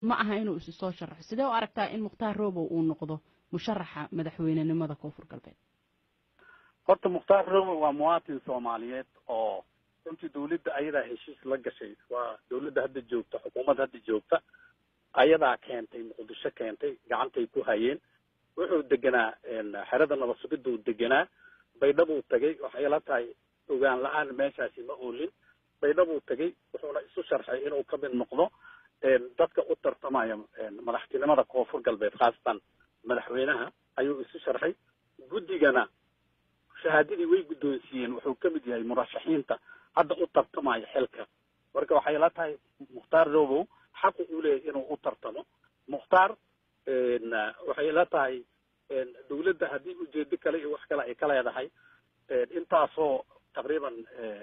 ma aha inuu isi soo sharaxo sidee u aragtaa in mukhtaar robow uu noqdo musharaxa madaxweynenimada koonfur galbeed horta mukhtaar robow waa muwaatin soomaaliyeed oo runtii dawladda ayadaa heshiis la gashay waa dawladda hadda joogta xukuumadda hadda joogta ayadaa keentay muqdisho keentay gacantay ku hayeen wuxuu deganaa xerada nabad sugiduu deganaa baydhabuu tagay waxay la tahay ogaan la-aan meeshaasi ma oolin baydhabuu tagay wuxuuna isu sharxay inuu ka mid noqdo dadka u tartamaya madaxtinimada koonfur galbeed khaasatan madaxweynaha ayuu isu sharxay guddigana shahaadadii way guddoonsiiyeen wuxuu ka mid yahay murashaxiinta hadda u tartamaya xilka marka waxay la tahay mukhtaar robow xaqu uu leeyahay inuu u tartamo mukhtaar waxay la tahay dawladda haddii ujeedo kale iyo wax kale ay ka leedahay intaasoo taqriiban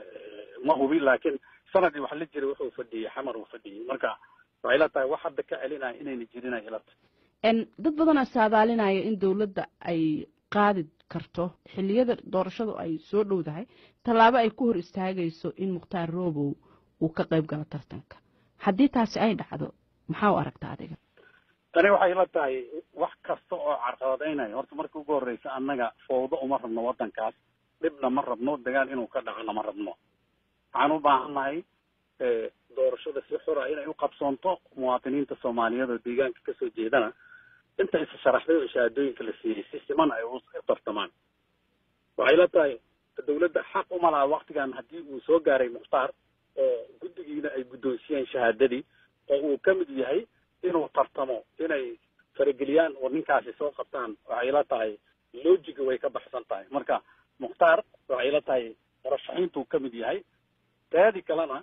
ma hubin laakiin sanadii wax la jiray wuxuu fadhiyey xamar uu fadhiyey marka waxay la tahay wax hadda ka celinaya inayna jirin ay ila tahay dad badanaa saadaalinaya in dawladda ay qaadi karto xilliyada doorashadu ay soo dhowdahay tallaabo ay ku hor istaagayso in mukhtaar robow uu ka qayb galo tartanka haddii taasi ay dhacdo maxaa u aragta adiga tani waxay la tahay wax kasta oo carqabadeynaya horta marka ugu horreysa annaga fowdo uma rabno waddankaas dhibna ma rabno dagaal inuu ka dhacona ma rabno waxaan u baahannahay doorashada si xura inay u qabsoonto muwaadiniinta soomaaliyeed oo deegaanka kasoo jeedana inta isa sharaxday oo shahaadooyinka la siiyey si siman ay u tartamaan waxay la tahay dawladda xaq uma laha waktigan haddii uu soo gaaray mukhtaar oo guddigiina ay guddoonsiyeen shahaadadii oo uu ka mid yahay inuu tartamo inay farageliyaan oo ninkaasi soo qabtaan waxay la tahay logiga way ka baxsan tahay marka mukhtaar waxay la tahay murashaxiintuu ka mid yahay taadi kalena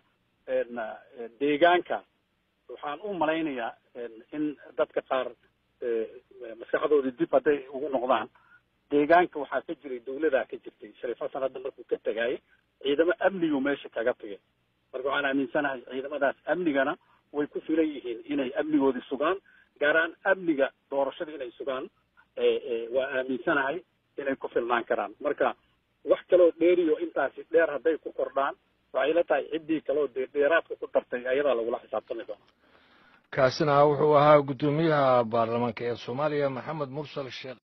deegaanka waxaan u malaynayaa in dadka qaar maskaxdooda dib hadday ugu noqdaan deegaanka waxaa ka jiray dawladaa ka jirtay shariif xasan hadda markuu ka tegayay ciidamo amnigu meesha kaga tagay marka waxaan aaminsanahay ciidamadaas amnigana way ku filan yihiin inay amnigoodii sugaan gaaraan amniga doorashada inay sugaan waa aaminsanahay inay ku filnaan karaan marka wax kaloo dheeriyo intaasi dheer hadday ku kordhaan waxay la tahay ciddii kaloo dee dheeraadka ku dartay ayadaa lagula xisaabtami doona kaasina wuxuu ahaa guddoomiyaha baarlamaanka ee soomaaliya maxamed mursal sheekh